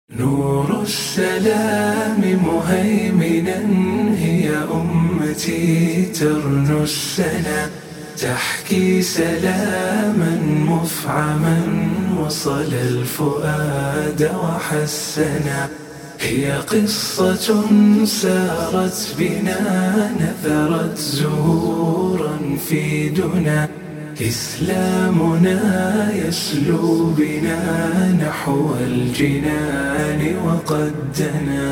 نور السلام مهيمنا هي أمتي ترنو السنا تحكي سلاما مفعما وصل الفؤاد وحسنا هي قصة سارت بنا نثرت زهورا في دنا إسلامنا يسلو بنا نحو الجنان وقد دنا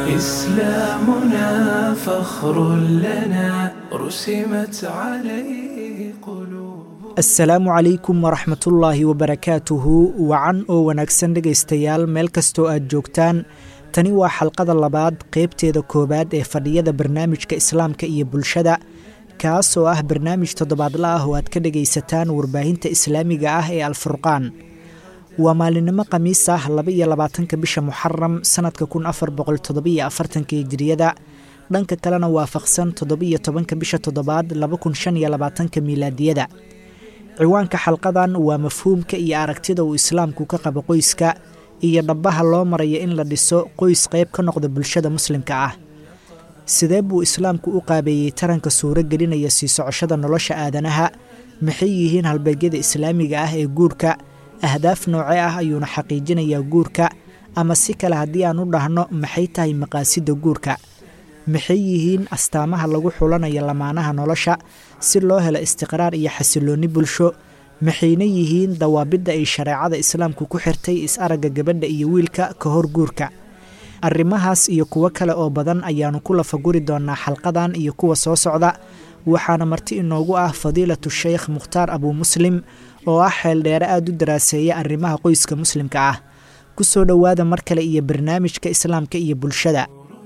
إسلامنا فخر لنا رسمت عليه قلوب asalaamu calaykum waraxmatullaahi wabarakaatuhu wacan oo wanaagsan dhegaystayaal meel kastoo aad joogtaan tani waa xalqada labaad qeybteeda koowaad ee fadhiyada barnaamijka islaamka iyo bulshada kaas oo ah barnaamij toddobaadla ah oo aad ka dhegaysataan warbaahinta islaamiga ah ee alfurqaan waa maalinimo khamiis ah laba iyo labaatanka bisha muxaram sanadka kun afar boqol toddobiyo afartanka hijiriyada dhanka kalena waafaqsan toddobiyo tobanka bisha toddobaad laba kun shan iyo labaatanka miilaadiyada ciwaanka xalqadan waa mafhuumka iyo aragtida uu islaamku ka qabo qoyska iyo dhabbaha loo maraya in la dhiso qoys qayb ka noqda bulshada muslimka ah sidee buu islaamku u qaabeeyey taranka suuro gelinaya sii socoshada nolosha aadanaha maxay yihiin halbeegyada islaamiga ah ee guurka ahdaaf noocee ah ayuuna xaqiijinayaa guurka ama si kale haddii aan u dhahno maxay tahay maqaasidda guurka maxay yihiin astaamaha lagu xulanayo lamaanaha nolosha si loo helo istiqraar iyo xasiloonni bulsho maxayna yihiin dawaabidda ay shareecada islaamku ku xirtay is-aragga gabadha iyo wiilka ka hor guurka arrimahaas iyo kuwo kale oo badan ayaannu ku lafaguri doonaa xalqadan iyo kuwa soo socda waxaana marti inoogu ah fadiilatu sheykh mukhtaar abuu muslim oo ah xeeldheere aada u daraaseeya arrimaha qoyska muslimka ah ku soo dhowaada mar kale iyo barnaamijka islaamka iyo bulshada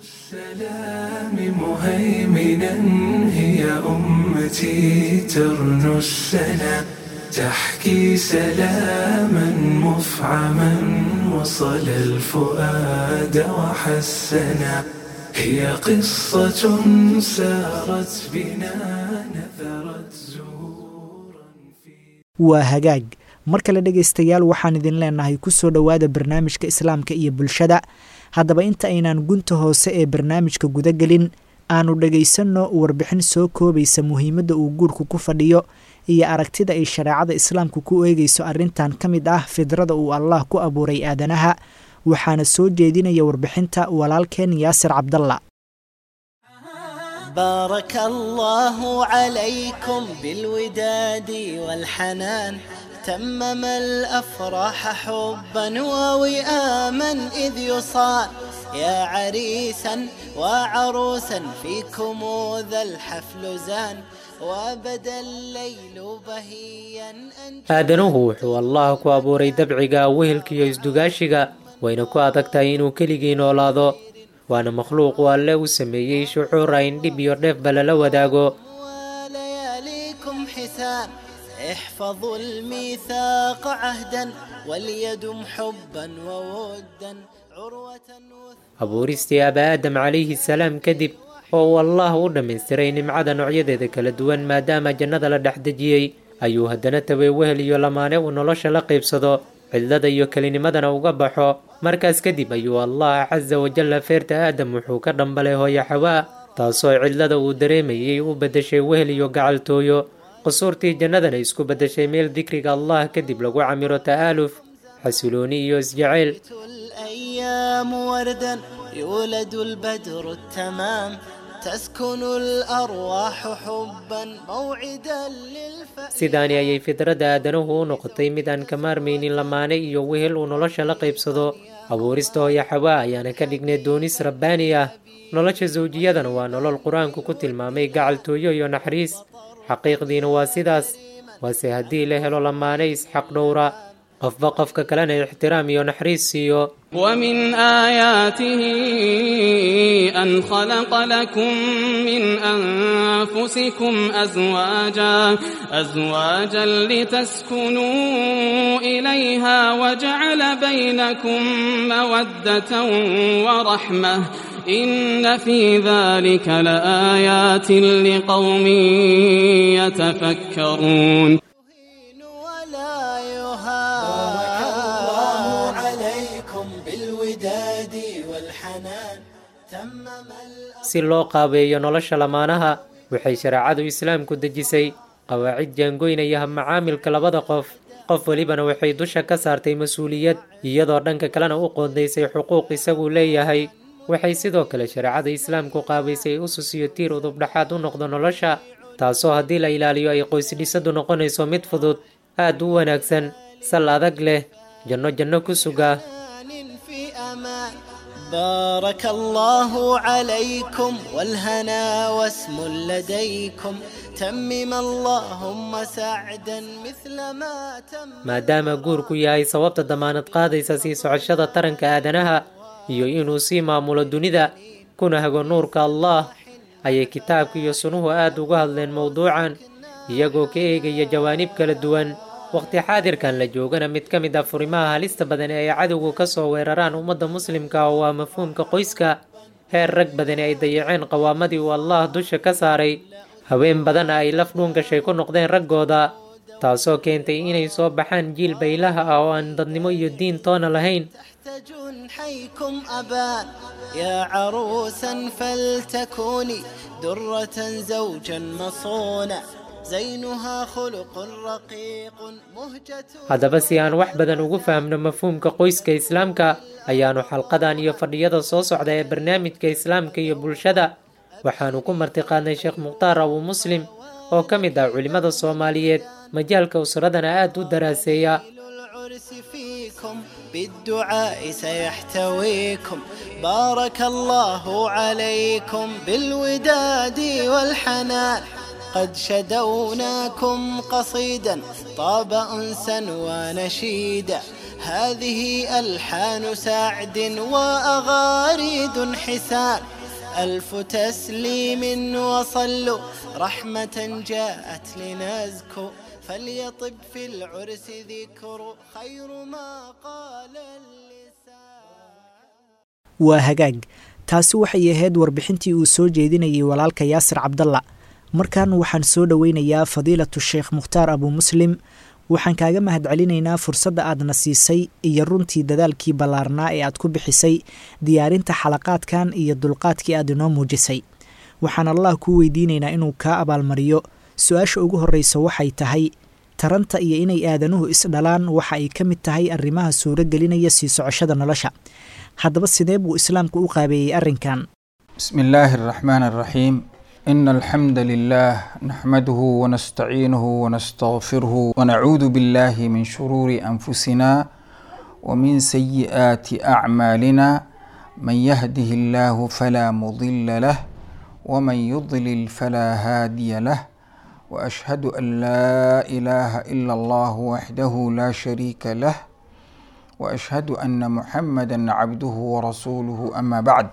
السلام مهيمنا هي أمتي ترنو السنا تحكي سلاما مفعما وصل الفؤاد وحسنا هي قصة سارت بنا نثرت زهورا في waa hagaag mar kale dhegaystayaal waxaan idin leenahay ku soo dhowaada barnaamijka islaamka iyo bulshada haddaba inta aynaan gunta hoose ee barnaamijka gudagelin aanu dhegaysanno warbixin soo koobaysa muhiimadda uu guurku ku fadhiyo iyo aragtida ay shareecada islaamku ku eegayso arrintan ka mid ah fidrada uu allah ku abuuray aadanaha waxaana soo jeedinaya warbixinta walaalkeen yaasir cabdalla بارك الله عليكم بالوداد والحنان تمم الأفراح حبا ووئاما إذ يصان يا عريسا وعروسا فيكم ذا الحفل زان وبدا الليل بهيا أن aadanuhu wuxuu allah ku abuuray dabciga wehelkiiyo isdugaashiga wayna ku adag tahay inuu keligii noolaado waana makhluuqu alle u sameeyey shucuur ayn dhib iyo dheefba lala wadaago ولياليكم حسان احفظوا الميثاق عهدا وليدم حبا وودا عروة وث... abuuristii aba aadam calayhi salaam kadib oo uu allah u dhammaystiray nimcada noocyadeeda kala duwan maadaama jannada la dhex dejiyey ayuu haddana tabay wehel iyo lamaane uu nolosha la qaybsado cidlada iyo kelinimadana uga baxo markaas kadib ayuu allah casa wajalla feerta aadam wuxuu ka dhambalay hooyo xawaa taasoo cidlada uu dareemayey u beddeshay wehel iyo gacaltooyo qusuurtii jannadana isku beddeshay meel dikriga allah kadib lagu camiro ta'aaluf xasilooni iyo isjacayl الأيام وردا يولد البدر التمام تسكن الأرواح حبا موعدا للفأ sidaani ayay fidradda aadanuhu u noqotay mid aan ka maarmaynin lamaane iyo wehel uu nolosha la qaybsado abuurista hooyo xawaa ayaana ka dhignay doonis rabbaani ah nolosha sawjiyadana waa nolol qur-aanku ku tilmaamay gacaltooyo iyo naxariis xaqiiqdiina waa sidaas waase haddii la helo lamaane isxaq dhowra qofba qofka kalena ixtiraam iyo naxariis siiyo ومن آياته أن خلق لكم من أنفسكم أزواجا أزواجا لتسكنوا إليها وجعل بينكم مودة ورحمة إن في ذلك لآيات لقوم يتفكرون ولا يهان بارك الله عليكم بالود بالوداد والحنان تمم الأمر si loo qaabeeyo nolosha lamaanaha waxay shareecadu islaamku dejisay qawaacid jaangoynaya habmacaamilka labada qof qof welibana waxay dusha ka saartay mas-uuliyad iyadoo dhanka kalena u qoondaysay xuquuq isaguu leeyahay waxay sidoo kale shareecada islaamku qaabaysay usus iyo tiir udubdhaxaad u noqdo nolosha taasoo haddii la ilaaliyo ay qoysdhisadu noqonayso mid fudud aad u wanaagsan sal adag leh janno janno ku suga في أمان بارك الله عليكم والهنا واسم لديكم تمم اللهم سعدا مثل ما تم maadaama guurku yahay sababta damaanad qaadaysa sii socoshada taranka aadanaha iyo inuu sii maamulo dunida kuna hago nuurka allah ayay kitaabka iyo sunuhu aad uga hadleen mowduucan iyagoo ka eegaya jawaanib kala duwan waqti xaadirkan la joogana mid ka mid ah furimaha halista badan ee ay cadowgu ka soo weeraraan ummadda muslimka oo waa mafhuumka qoyska heer rag badani ay dayaceen qawaamadii uu allah dusha ka saaray haween badanna ay laf dhuun gashay ku noqdeen raggooda taasoo keentay inay soo baxaan jiil baylaha ah oo aan dadnimo iyo diin toona lahayn تحت جنحيكم أبان يا عروسا فلتكوني درة زوجا مصونا زينها خلق رقيق مهجة haddaba si aan wax badan ugu fahamno mafhuumka qoyska islaamka ayaanu xalqadan iyo fadhiyada soo socda ee barnaamijka islaamka iyo bulshada waxaanu ku martiqaadnay sheekh mukhtaar abu muslim oo ka mid ah culimmada soomaaliyeed majaalka usradana aad u daraaseeya العرس فيكم بالدعاء سيحتويكم بارك الله عليكم بالوداد والحنان قد شدوناكم قصيدا طاب أنسا ونشيدا هذه ألحان سعد وأغاريد حسان ألف تسليم وصلوا رحمة جاءت لنزكو فليطب في العرس ذكر خير ما قال اللسان waa hagaag taasi waxay ahayd warbixintii uu soo jeedinayay walaalka yaasir cabdalla markan waxaan soo dhoweynayaa fadiilatu sheekh mukhtaar abu muslim waxaan kaaga mahadcelinaynaa fursadda aadna siisay iyo runtii dadaalkii ballaarnaa ee aad ku bixisay diyaarinta xalaqaadkan iyo dulqaadkii aad inoo muujisay waxaan allah kuu weydiinaynaa inuu kaa abaalmariyo su-aasha ugu horreysa waxay tahay taranta iyo inay aadanuhu isdhalaan waxa ay ka mid tahay arrimaha suuro gelinaya sii socoshada nolosha haddaba sidee buu islaamku u qaabeeyey arrinkan بسم الله الرحمن الرحيم إن الحمد لله نحمده ونستعينه ونستغفره ونعوذ بالله من شرور أنفسنا ومن سيئات أعمالنا من يهده الله فلا مضل له ومن يضلل فلا هادي له وأشهد أن لا إله إلا الله وحده لا شريك له وأشهد أن محمدا عبده ورسوله أما بعد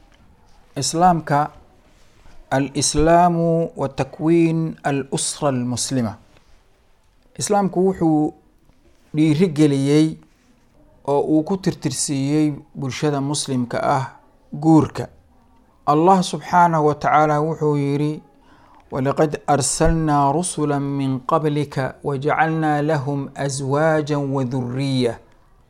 إسلامك الإسلام وتكوين الأسرة المسلمة إسلامك وحو dhiirigeliyey oo uu ku tirtirsiiyey bulshada muslimka ah guurka allah subxaanahu wa tacaala wuxuu yidhi walaqad arsalnaa rusula min qablika wajacalnaa lahum aswaaja waduriya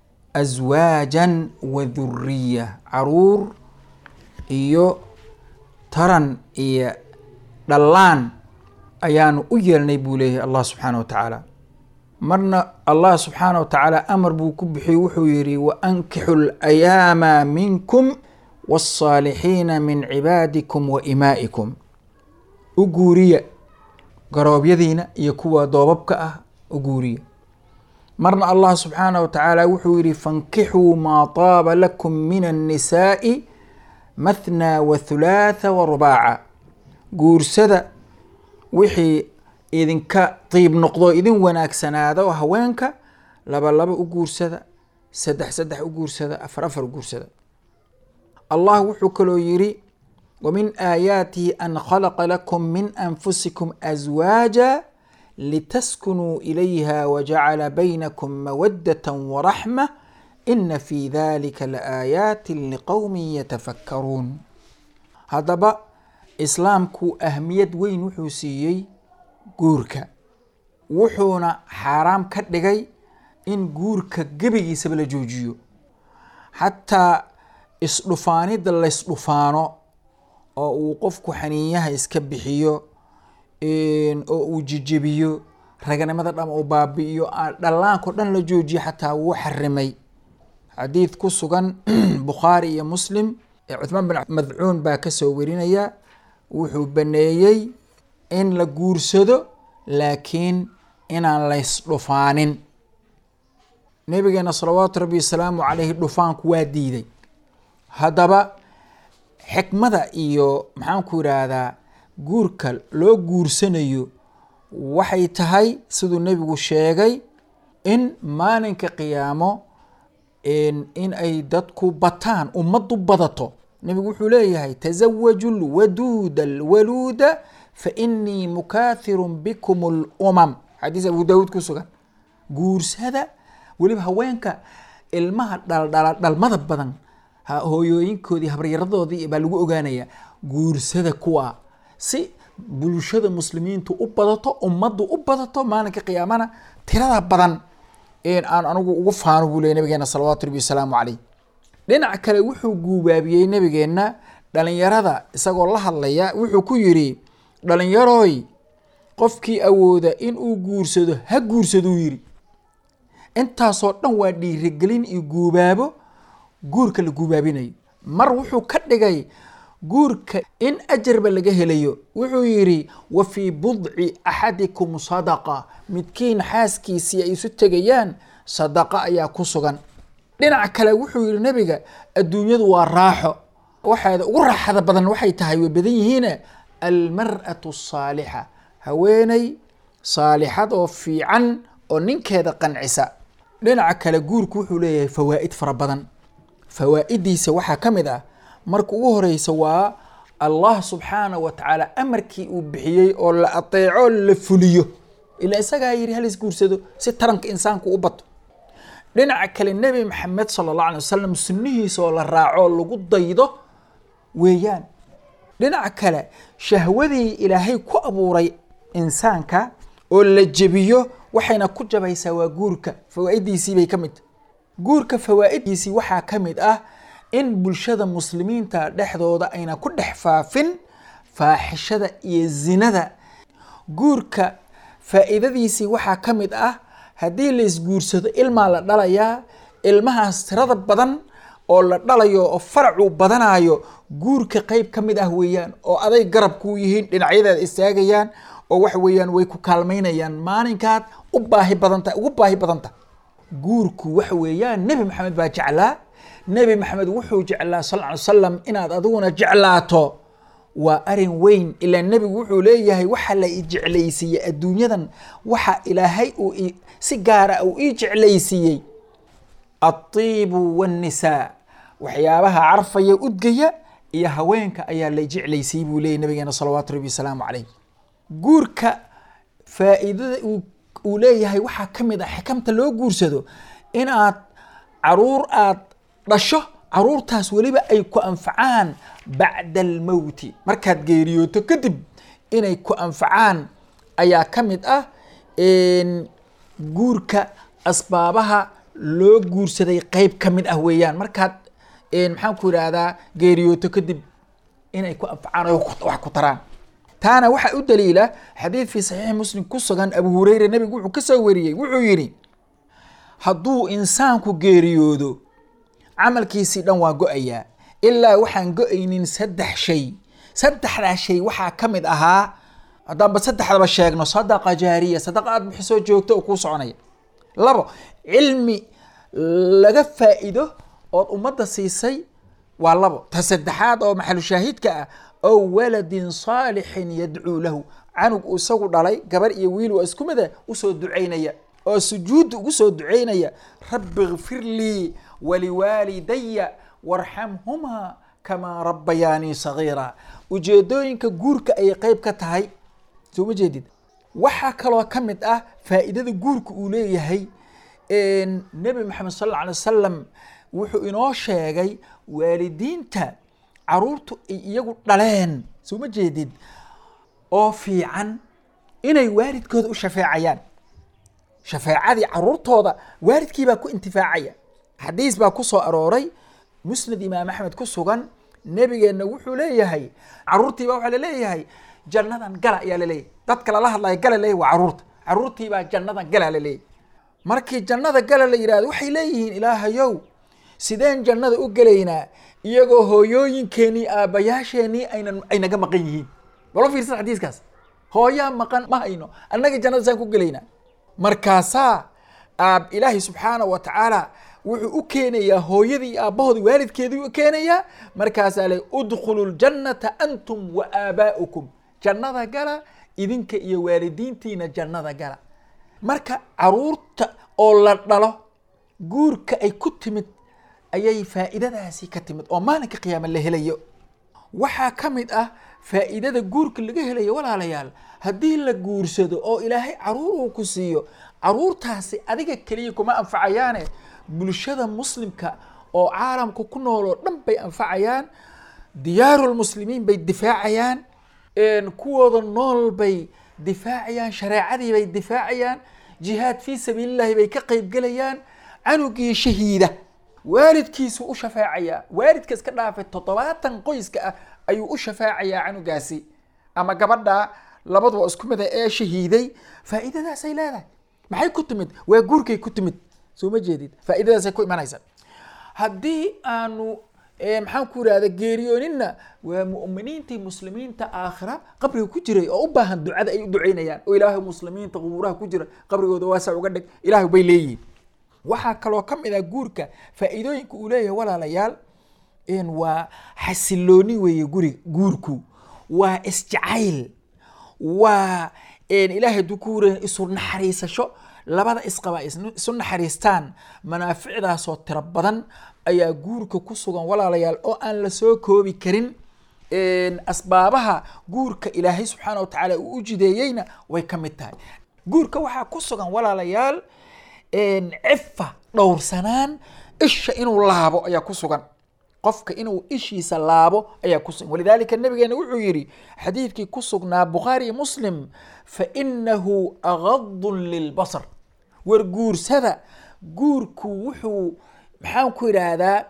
aswaajan waduriya caruur iyo taran iyo dhallaan ayaanu u yeelnay buu leeyahay allah subxaana wa tacaala marna allah subxaana wa tacaala amar buu ku bixiyey wuxuu yihi waankixu layaama minkum waالصaalixiina min cibaadikum wa imaa'ikum u guuriya garoobyadiina iyo kuwa doobabka ah u guuriya marna allah subxaana wa tacaala wuxuu yihi fankixuu maa taaba lakum min الnisaaءi mathnaa wa thulaatha wa rubaaca guursada wixii idinka tiib noqdo idin wanaagsanaada oo haweenka laba laba u guursada saddex saddex u guursada afar afar u guursada allah wuxuu kaloo yidhi wamin aayaatihi an khalaqa lakum min anfusikum aswaaja litaskunuu ilayha wajacala baynakum mawadata waraxma ina fi dalika laaayaati liqowmi yatafakkaruun haddaba islaamku ahmiyad weyn wuxuu siiyey guurka wuxuuna xaaraam ka dhigay in guurka gebigiisaba la joojiyo xataa isdhufaanida laysdhufaano oo uu qofku xaniinyaha iska bixiyo oo uu jijebiyo raganimada dham uu baabi'iyo dhallaanko dhan la joojiyo xataa wuu xarimay xadiid ku sugan bukhaari iyo muslim cuthmaan bin madcuun baa kasoo werinaya wuxuu baneeyey in la guursado laakiin inaan laysdhufaanin nabigeena salawaatu rabbi wasalaamu caleyhi dhufaanku waa diiday haddaba xikmada iyo maxaanku yidhaahdaa guurka loo guursanayo waxay tahay siduu nebigu sheegay in maalinka qiyaamo in ay dadku bataan ummaddu badato nebigu wuxuu leeyahay tasawaju lwaduuda alwaluuda fa inii mukaahirun bikum lumam xadiis abu daawuud ku sugan guursada weliba haweenka ilmaha dhaldhala dhalmada badan hooyooyinkoodii habaryaradoodii baa lagu ogaanaya guursada kuwa si bulshada muslimiintu u badato ummaddu u badato maalinka qiyaamana tirada badan aan anigu ugu faano buu ley nabigeena salawaatu rabbi wasalaamu caleyh dhinac kale wuxuu guubaabiyey nabigeena dhalinyarada isagoo la hadlaya wuxuu ku yidhi dhalinyaroy qofkii awooda in uu guursado ha guursaduu yidhi intaasoo dhan waa dhiirigelin iyo guubaabo guurka la guubaabinayo mar wuxuu ka dhigay guurka in ajarba laga helayo wuxuu yidhi wa fii budci axadikum sadaqa midkiin xaaskiisii ay isu tegayaan sadaqa ayaa ku sugan dhinac kale wuxuu yihi nabiga adduunyadu waa raaxo waxaada ugu raaxada badan waxay tahay way badan yihiine almar'atu asaalixa haweeney saalixad oo fiican oo ninkeeda qancisa dhinaca kale guurku wuxuu leeyahay fawaa'id fara badan fawaa'idiisa waxaa ka mid ah marka ugu horeysa waa allah subxaanah wa tacaala amarkii uu bixiyey oo la ateeco la fuliyo ilaa isagaa yidhi halis guursado si taranka insaanku u bato dhinaca kale nebi maxamed sala allah alay wasalam sunnihiisa oo la raaco lagu daydo weeyaan dhinaca kale shahwadii ilaahay ku abuuray insaanka oo la jebiyo waxayna ku jabaysaa waa guurka fawaa'idiisii bay ka mid tahy guurka fawaa'idiisii waxaa ka mid ah in bulshada muslimiinta dhexdooda ayna ku dhex faafin faaxishada iyo zinada guurka faa'iidadiisii waxaa ka mid ah haddii la isguursado ilmaa la dhalayaa ilmahaas tirada badan oo la dhalayo oo faracuu badanayo guurka qeyb ka mid ah weeyaan oo aday garab kuu yihiin dhinacyadaada istaagayaan oo waxa weeyaan way ku kaalmaynayaan maalinkaad u baahi badanta ugu baahi badanta guurku waxa weeyaan nebi maxamed baa jeclaa nebi maxamed wuxuu jeclaa sal ly salam inaad adiguna jeclaato waa arin weyn ilaa nebigu wuxuu leeyahay waxa la i jeclaysiiyey adduunyadan waxa ilaahay uu si gaara uu ii jeclaysiiyey altiibu waannisaa waxyaabaha carfaya udgaya iyo haweenka ayaa la jeclaysiiyey buu leeyay nabigeena salawaatu rabbi wasalaamu caleyh guurka faa'iidada uu leeyahay waxaa ka mid ah xikamta loo guursado inaad caruur aad dhasho caruurtaas weliba ay ku anfacaan bacda almowti markaad geeriyooto kadib inay ku anfacaan ayaa ka mid ah guurka asbaabaha loo guursaday qeyb ka mid ah weeyaan markaad maxaan ku yidhaahdaa geeriyooto kadib inay ku anfacaan oo wax ku taraan taana waxaa u daliila xadiid fii saxiixi muslim ku sugan abu hureyre nebigu wuxuu ka soo wariyey wuxuu yidhi hadduu insaanku geeriyoodo camalkiisii dhan waa go-ayaa ilaa waxaan go-aynin saddex shay saddexdaa shay waxaa ka mid ahaa haddaanba saddexdaba sheegno sadaqa jaariya sadaqa aad bixisoo joogto oo kuu soconaya labo cilmi laga faa'iido ood ummadda siisay waa labo ta saddexaad oo maxalu shaahidka ah ow waladin saalixin yadcuu lahu canug uu isagu dhalay gabar iyo wiil waa isku mida usoo ducaynaya oo sujuudda ugu soo ducaynaya rabbi kfir lii waliwaalidaya warxamhumaa kamaa rabbayaanii sagiira ujeedooyinka guurka ayay qeyb ka tahay soo ma jeedid waxaa kaloo ka mid ah faa'iidada guurka uu leeyahay nebi maxamed sal alla alay wasalam wuxuu inoo sheegay waalidiinta caruurtu ay iyagu dhaleen soo ma jeedid oo fiican inay waalidkooda u shafeecayaan shafeecadii caruurtooda waalidkiibaa ku intifaacaya xadiis baa ku soo arooray musnad imaam axmed ku sugan nebigeenna wuxuu leeyahay caruurtiibaa waxaa laleeyahay jannadan gala ayaa laleeyahay dadka lala hadlaya gala leeyahy waa caruurta caruurtiibaa jannadan gala laleeyahy markii jannada gala la yidhahdo waxay leeyihiin ilaahayow sideen jannada u gelaynaa iyagoo hooyooyinkeenii aabbayaasheenii aynan ay naga maqan yihiin balo fiirsan xadiiskaas hooyaa maqan ma hayno annaga jannada saan ku gelaynaa markaasaa aab ilaahay subxaana wa tacaala wuxuu u keenayaa hooyadii iyo aabbahoodii waalidkeedii u keenayaa markaasaa le udkhulu ljannata antum wa aabaa'ukum jannada gala idinka iyo waalidiintiina jannada gala marka caruurta oo la dhalo guurka ay ku timid ayay faa'iidadaasi ka timid oo maalinka qiyaama la helayo waxaa ka mid ah faa'iidada guurka laga helayo walaalayaal haddii la guursado oo ilaahay caruur uu ku siiyo caruurtaasi adiga keliya kuma anfacayaane bulshada muslimka oo caalamka ku nool oo dhan bay anfacayaan diyaarulmuslimiin bay difaacayaan kuwooda nool bay difaacayaan shareecadii bay difaacayaan jihaad fii sabiilillahi bay ka qaybgelayaan canugii shahiida waalidkiisu u shafaacayaa waalidka iska dhaafay toddobaatan qoyska ah ayuu u shafaacayaa canugaasi ama gabadha labaduba isku mid ah ee shahiiday faa'iidadaasay leedahay maxay ku timid waa guurkay ku timid soo ma jeedid faa'iidadaasay ku imanaysa haddii aanu maxaan ku irahda geeriyooninna waa mu'miniintii muslimiinta aakhira qabriga ku jiray oo u baahan ducada ay u duceynayaan oo ilaahay muslimiinta qubuuraha ku jira qabrigooda waasa uga dhig ilaahay bay leeyihiin waxaa kaloo ka mid ah guurka faa'iidooyinka uu leeyahay walaalayaal waa xasilooni weeye guri guurku waa isjacayl waa ilaahay hadduu ku wura isu naxariisasho labada isqaba isu naxariistaan manaaficdaasoo tiro badan ayaa guurka ku sugan walaalayaal oo aan la soo koobi karin asbaabaha guurka ilaahay subxaana wa tacaala uu u jideeyeyna way ka mid tahay guurka waxaa ku sugan walaalayaal cifa dhowrsanaan isha inuu laabo ayaa ku sugan qofka inuu ishiisa laabo ayaa ku sugan walidaalika nabigeena wuxuu yidhi xadiidkii ku sugnaa bukhaari iyo muslim fa inahu agadun lilbasar war guursada guurku wuxuu maxaan ku idhaahdaa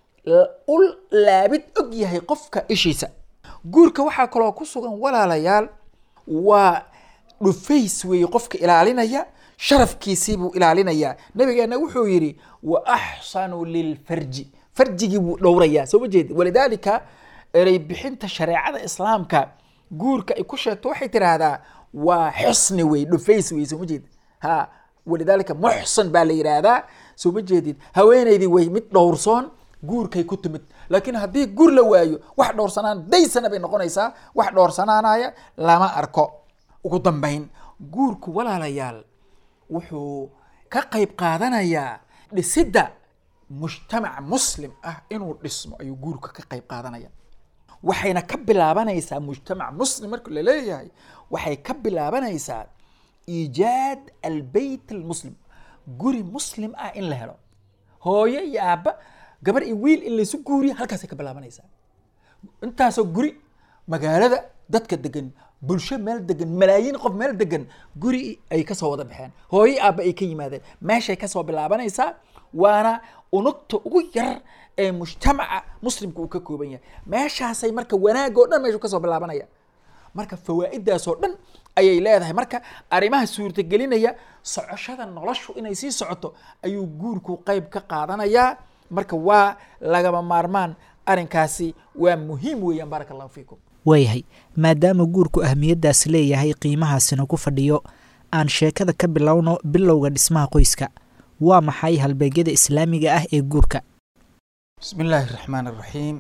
u laabid og yahay qofka ishiisa guurka waxaa kaloo ku sugan walaalayaal waa dhufays weeye qofka ilaalinaya sharafkiisii buu ilaalinayaa nabigeena wuxuu yidhi wa axsanu lilfarji farjigii buu dhowrayaa soo ma jeedi walidaalika erey bixinta shareecada islaamka guurka ay ku sheegto waxay tiraahdaa waa xusni wey dhufays wey soo ma jeedi ha walidaalika muxsan baa la yidhaahdaa soo ma jeedid haweenaydii way mid dhowrsoon guurkay ku timid laakiin haddii guur la waayo wax dhowrsanaan daysana bay noqonaysaa wax dhowrsanaanaya lama arko ugu dambayn guurku walaalayaal wuxuu ka qayb qaadanayaa dhisidda mujtamac muslim ah inuu dhismo ayuu guurka ka qayb qaadanaya waxayna ka bilaabanaysaa mujtamac muslim marka la leeyahay waxay ka bilaabanaysaa iijaad albeyt almuslim guri muslim ah in la helo hooyo iyo aabba gabar iyo wiil in laysu guuriya halkaasay ka bilaabanaysaa intaasoo guri magaalada dadka degan bulsho meel degan malaayiin qof meel degan guri ay kasoo wada baxeen hooyo aabba ay ka yimaadeen meeshay kasoo bilaabanaysaa waana unugta ugu yar ee mujtamaca muslimka uu ka kooban yahay meeshaasay marka wanaag oo dhan meeshu kasoo bilaabanaya marka fawaa'idaasoo dhan ayay leedahay marka arrimaha suurtagelinaya socoshada noloshu inay sii socoto ayuu guurku qayb ka qaadanayaa marka waa lagama maarmaan arrinkaasi waa muhiim weeyaan baaraka allahu fiikum waayahay maadaama guurku ahmiyaddaas leeyahay qiimahaasina ku fadhiyo aan sheekada ka bilowno bilowga dhismaha qoyska waa maxay halbeegyada islaamiga ah ee guurka bismi illaahi raxmaan iraxiim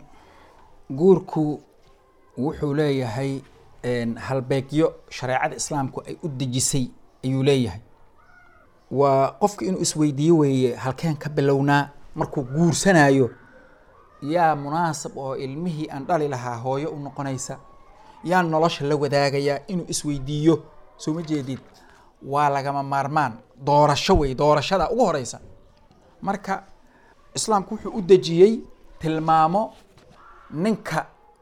guurku wuxuu leeyahay halbeegyo shareecada islaamku ay u dejisay ayuu leeyahay waa qofka inuu isweydiiyo weeye halkeen ka bilownaa markuu guursanayo yaa munaasab oo ilmihii aan dhali lahaa hooyo u noqonaysa yaa nolosha la wadaagayaa inuu isweydiiyo soo ma jeedid waa lagama maarmaan doorasho wey doorashada ugu horeysa marka islaamku wuxuu u dejiyey tilmaamo ninka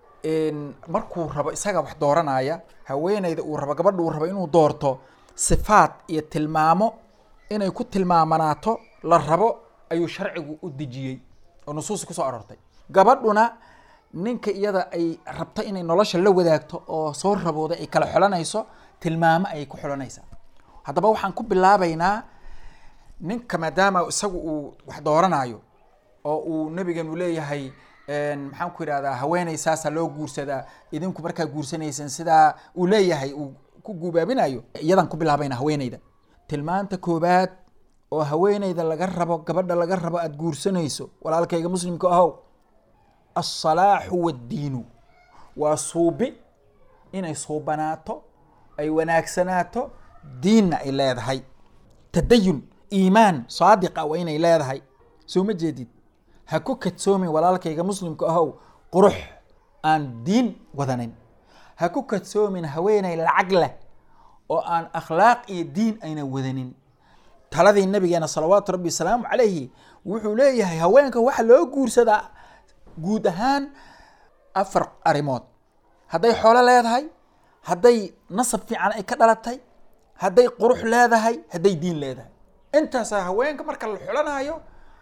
markuu rabo isaga wax dooranaya haweeneyda uu rabo gabadha uu rabo inuu doorto sifaad iyo tilmaamo inay ku tilmaamanaato la rabo ayuu sharcigu u dejiyey oo nusuusi kusoo aroortay gabadhuna ninka iyada ay rabto inay nolosha la wadaagto oo soo rabooda ay kala xolanayso tilmaamo ayay ku xolanaysaa haddaba waxaan ku bilaabaynaa ninka maadaama isagu uu wax dooranayo oo uu nabigeenu leeyahay maxaan ku idhahdaa haweeney saasa loo guursadaa idinku markaa guursanaysan sidaa uu leeyahay uu ku guubaabinayo iyadan ku bilaabayna haweeneyda tilmaanta koobaad oo haweeneyda laga rabo gabadha laga rabo aada guursanayso walaalkayga muslimka ahow alsalaaxu waddiinu waa suubi inay suubanaato ay wanaagsanaato diinna ay leedahay tadayun iimaan saadiqa waa inay leedahay soo ma jeedid ha ku kadsoomin walaalkayga muslimka ahow qurux aan diin wadanin ha ku kadsoomin haweeney lacag leh oo aan akhlaaq iyo diin ayna wadanin taladii nabigeena salawaatu rabbi wasalaamu calayhi wuxuu leeyahay haweenka waxa loo guursadaa guud ahaan afar arrimood hadday xoolo leedahay hadday nasab fiican ay ka dhalatay hadday qurux leedahay hadday diin leedahay intaasaa haweenka marka la xulanayo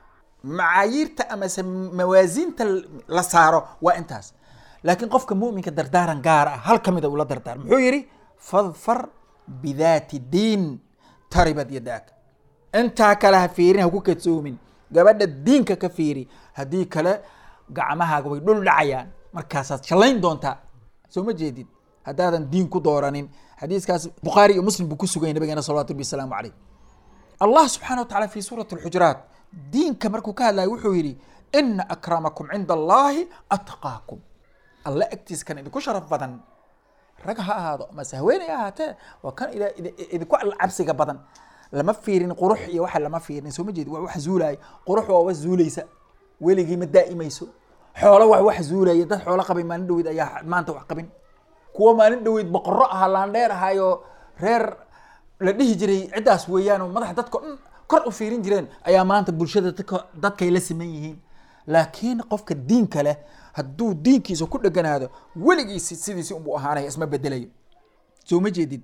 macaayiirta amase mawaasiinta la saaro waa intaas laakiin qofka muminka dardaaran gaar ah hal ka mida ula dardaar muxuu yidhi fadfar bidaati diin taribad yadaaka intaa kale ha fiirin ha ku kadsoomin gabadha diinka ka fiiri haddii kale gacmahaaga way dhul dhacayaan markaasaad shallayn doontaa soo ma jeedid haddaadan diin ku dooranin xadiiskaas bukhaari iyo muslim buu ku suganya nabigeena salawatu rabbi wasalaamu caleyh allah subxana wa tacala fi suurati alxujuraat diinka markuu ka hadlayo wuxuu yidhi ina akramakum cinda allahi atqaakum alle agtiis kan idinku sharaf badan rag ha ahaado mase haweeney ha ahaatee waa kan idinku cabsiga badan lama fiirin qurux iyo waxa lama fiirin soo ma jeedi waa wax zuulaya qurux waa wax zuulaysa weligii ma daa'imayso xoolo wax wax zuulaya dad xoolo qabay maalin dhaweyd ayaa maanta wax qabin kuwa maalin dhaweyd boqorro ahaa laandheer ahaayo reer la dhihi jiray ciddaas weeyaan oo madaxa dadka dhan kor u fiirin jireen ayaa maanta bulshada dadka dadkay la siman yihiin laakiin qofka diinka leh hadduu diinkiisa ku dheganaado weligiisi sidiisi unbuu ahaanaya isma bedelayo soo ma jeedid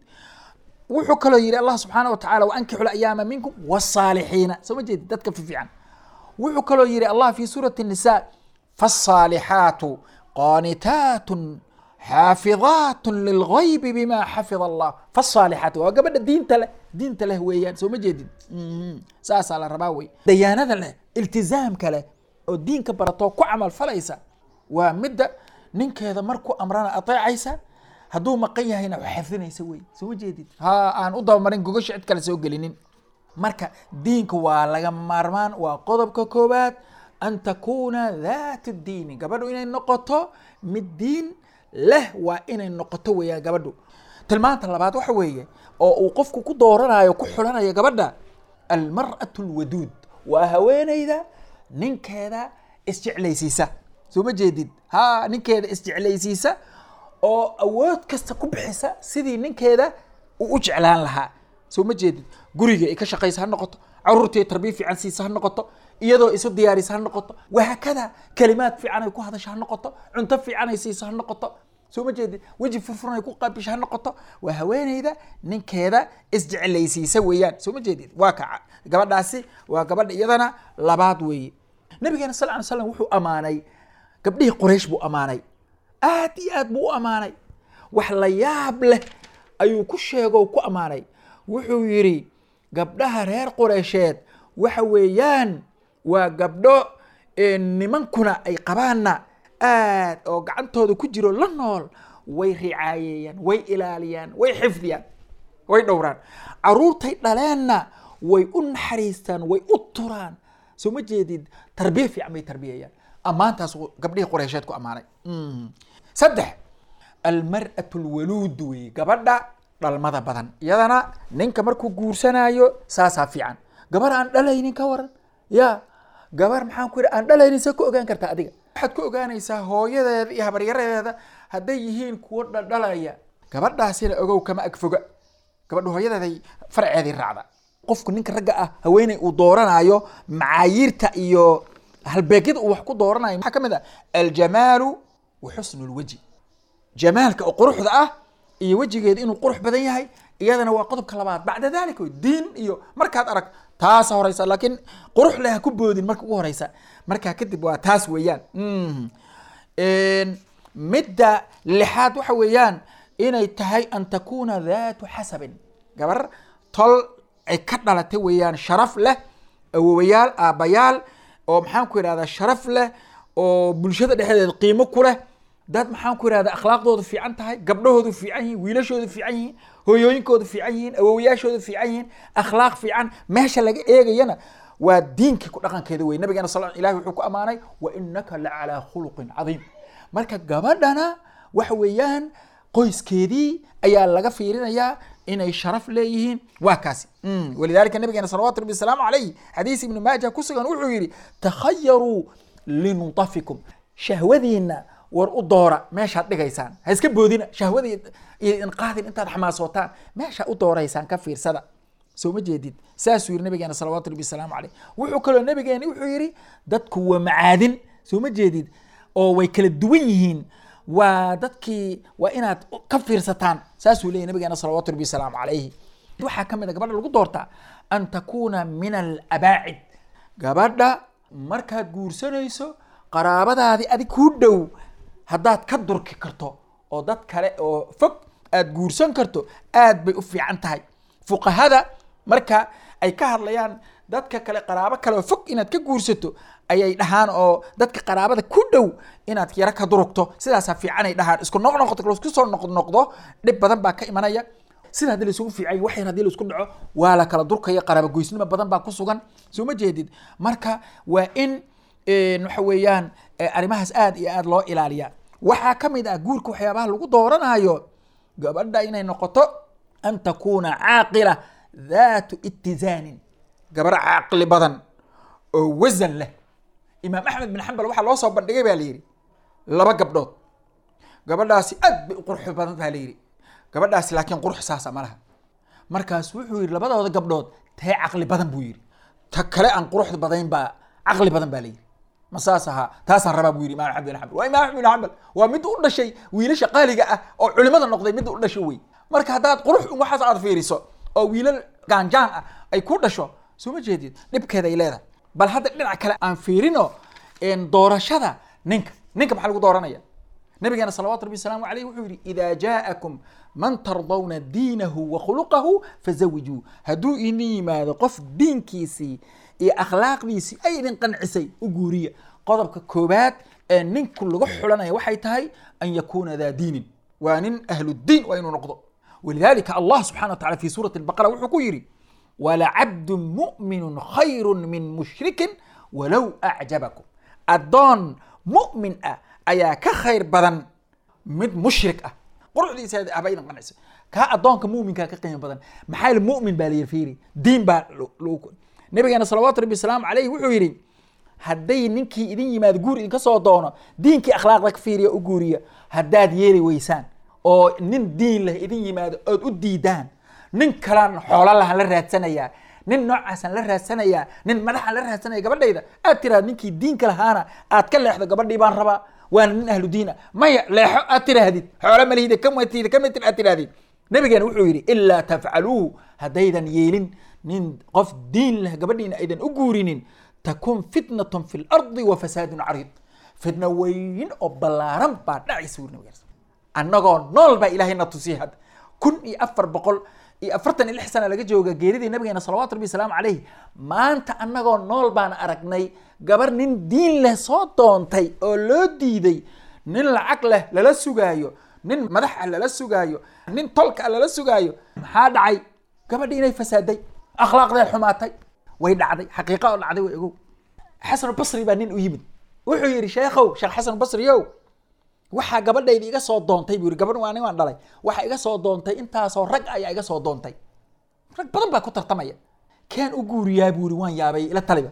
wuxuu kaloo yidhi allah subxaana wa tacala waankixu layaama minkum wasaalixiina soo ma jeedid dadka fiifiican wuxuu kaloo yidhi allah fi suurati الnisa faالصaalixaatu qaanitaatun xaafidaat lilgaybi bima xafid allah faالصaalixaat waa gabadha diinta leh diinta leh weeyaan soo ma jeedid saasaa la rabaa wey dayaanada leh iltizaamka leh oo diinka baratoo ku camal falaysa waa midda ninkeeda markuu amrana ateecaysa hadduu maqan yahayna wax xafdinaysa wey soo ma jeedid ha aan u dabamarin gogasha cid kale soo gelinin marka diinka waa laga maarmaan waa qodobka koowaad an takuuna daat diini gabadhu inay noqoto mid diin leh waa inay noqoto weeyaan gabadhu tilmaanta labaad waxa weeye oo uu qofku ku dooranayo ku xulanayo gabadha almar'atu alwaduud waa haweeneyda ninkeeda isjeclaysiisa soo ma jeedid ha ninkeeda isjeclaysiisa oo awood kasta ku bixisa sidii ninkeeda uu u jeclaan lahaa soo ma jeedid guriga ay ka shaqaysa ha noqoto caruurtii tarbiya fiican siisa ha noqoto iyadoo isu diyaarisa ha noqoto wahaakada kalimaad fiican ay ku hadasha ha noqoto cunto fiican ay siisa ha noqoto soo ma jeedid weji furfuran ay ku qaabisha ha noqoto waa haweeneyda ninkeeda isjeclaysiisa weeyaan soo ma jeedid waa ka gabadhaasi waa gabadha iyadana labaad weeye nabigeena sal ly slam wuxuu ammaanay gabdhihii quraysh buu ammaanay aad iyo aad buu u ammaanay wax la yaab leh ayuu ku sheego ku ammaanay wuxuu yidhi gabdhaha reer qureysheed waxa weeyaan waa gabdho nimankuna ay qabaanna aad oo gacantooda ku jiro la nool way ricaayeeyaan way ilaaliyaan way xifdiyaan way dhowraan caruurtay dhaleenna way u naxariistaan way u turaan soo ma jeedid tarbiya fiican bay tarbiyayaan ammaantaas gabdhihii qureysheed ku ammaanay saddex almar'atu alwaluud wey gabadha dhalmada badan iyadana ninka markuu guursanayo saasaa fiican gabar aan dhalaynin ka waran ya gabar maxaan ku yidhi aan dhalaynin see ku ogaan kartaa adiga waxaad ku ogaanaysaa hooyadeeda iyo habaryaradeeda hadday yihiin kuwo dhaldhalaya gabadhaasina ogow kama agfoga gabadha hooyadeeday farceedii raacda qofku ninka ragga ah haweeney uu dooranayo macaayiirta iyo halbeegyada uu wax ku dooranayo maxaa ka mid ah aljamaalu wa xusnu lwaji jamaalka oo quruxda ah iyo wejigeeda inuu qurux badan yahay iyadana waa qodobka labaad bacda dalik wey diin iyo markaad arag taasa horeysa laakiin qurux leh ha ku boodin marka ugu horeysa markaa kadib waa taas weeyaan Mhm. Een, midda lixaad waxa weeyaan inay tahay an takuna daatu xasabin gabar tol ay ka dhalatay weeyaan sharaf leh awowayaal aabbayaal oo maxaan ku idhahdaa sharaf leh oo bulshada dhexdeeda qiimo ku leh dad maxaan ku idhahdaa akhlaaqdoodu fiican tahay gabdhahoodu fiican yihiin wiilashoodu fiican yihiin hooyooyinkoodu fiican yihiin awowayaashoodu fiican yihiin akhlaaq fiican meesha laga eegayana waa diinkii ku dhaqankeeda wey nabigeena sal ilahi wuxuu ku ammaanay wa inaka la calaa khuluqin cadiim marka gabadhana waxa weeyaan qoyskeedii ayaa laga fiirinayaa inay sharaf leeyihiin waa kaasi Mm. walidalika nabigeena salawatu rabbi wasalaamu calayh xadiis ibnu maaja ku sugan wuxuu yidhi takhayaruu linutafikum shahwadiina war u doora meeshaad dhigaysaan ha iska boodina shahwadii iyo inqaadin intaad xamaasootaan meesha u dooraysaan ka fiirsada soo ma jeedid saasuu yidhi nabigeena salawaatu rabbi wasalaamu caleyh wuxuu kaloo nabigeena wuxuu yidhi dadku waa macaadin soo ma jeedid oo way kala duwan yihiin waa dadkii waa inaad ka fiirsataan saasuu leeyahy nabigeena salawaatu rabbi wasalaamu calayhi waxaa ka mid a gabadha lagu doortaa an takuna min alabaacid gabadha markaad guursanayso qaraabadaadii adig kuu dhow haddaad ka durki karto oo dad kale oo fog aad guursan karto aad bay u fiican tahay fuqahada marka ay ka hadlayaan dadka kale qaraabo kale oo fog inaad ka guursato ayay dhahaan oo dadka qaraabada ku dhow inaad yaro ka durugto sidaasaa fiican ay dhahaan isku noq noqoto laisku soo noq noqdo dhib badan baa ka imanaya sida haddii laisugu fiican wax yar haddii laisku dhaco waa la kala durkaya qaraabo goysnimo badan baa ku sugan soo ma jeedid marka waa in waxa weeyaan arrimahaas aad iyo aad loo ilaaliya waxaa ka mid ah guurka waxyaabaha lagu dooranayo gabadha inay noqoto an takuna caaqila dhaatu itizaanin gabar caqli badan oo wasan leh imaam axmed bin xambal waxaa loo soo bandhigay baa la yidhi laba gabdhood gabadhaasi aad bay u qurux badan baa la yidhi gabadhaasi laakiin qurux saasa ma laha markaas wuxuu yidhi labadooda gabdhood tee caqli badan buu yidhi ta kale aan quruxda badayn baa caqli badan baa la yidhi ma saas ahaa taasaan rabaa buu yidhi imam axmed bin xambal waa imam axmed bin xambal waa mid u dhashay wiilasha qaaliga ah oo culimada noqday mid u dhasho wey marka haddaad qurux waxaas aad fiiriso oo wiilal gaanjaan ah ay ku dhasho soo ma jeedid dhibkeeda ay leedahay bal hadda dhinac kale aan fiirino doorashada ninka ninka maxaa lagu dooranaya nabigeena salawaatu rabbi wasalaamu alayh wuxuu yihi ida jaakum man tardawna diinahu wa khuluqahu fazawijuu hadduu idin yimaado qof diinkiisii iyo akhlaaqdiisii ay idin qancisay u guuriya qodobka koobaad ee ninku lagu xulanaya waxay tahay an yakuna daa diinin waa nin ahludiin waa inuu noqdo walidalika allah subxana wa tacala fi suurati albaqara wuxuu ku yidhi walacabdu mu'minu khayru min mushrikin walow acjabakum addoon mu'min ah ayaa ka khayr badan mid mushrik ah quruxdiisa haba idin qancisa kaa addoonka mu'minkaa ka qiimo badan maxaa yili mu'min baa la yidhi fiiri diin baa nabigeena salawaatu rabbi wasalaamu calayhi wuxuu yidhi hadday ninkii idin yimaado guur idinka soo doono diinkii akhlaaqda ka fiiriya u guuriya haddaad yeeli weysaan oo nin diin leh idin yimaado ood u diidaan nin kalaan xoolo lahan la raadsanayaa nin noocaasaan la raadsanayaa nin madaxaan la raadsanaya gabadhayda aad tiraahdo ninkii diinka lahaana aad ka leexdo gabadhii baan rabaa waana nin ahlu diin ah maya leexo aad tiraahdid xoolo malihida kamatid kamatir aad tirahdid nabigeena wuxuu yidhi ilaa tafcaluuhu haddaydan yeelin nin qof diin leh gabadhiina aydan u guurinin takun fitnatun fi lardi wa fasaadun cariid fitna weyn oo ballaaran baa dhacaysa wuri nabigeena annagoo nool baa ilaahay na tusiyay hadda kun iyo afar boqol iyo afartan iyo lix sana laga jooga geeridii nabigeena salawatu rabbi wasalaamu calayh maanta annagoo nool baan aragnay gabar nin diin leh soo doontay oo loo diiday nin lacag leh lala sugaayo nin madax ah lala sugaayo nin tolka ah lala sugaayo maxaa dhacay gabadhii inay fasaaday akhlaaqdeed xumaatay way dhacday xaqiiqa oo dhacday way ogow xasan basri baa nin u yimid wuxuu yidhi sheekhow sheekh xasan basriyow waxaa gabadhayda iga soo doontay buu yidhi gabadh waa nin waan dhalay waxaa iga soo doontay intaasoo rag ayaa iga soo doontay rag badan baa ku tartamaya keen u guuriyaa buu yidhi waan yaabay ila taliba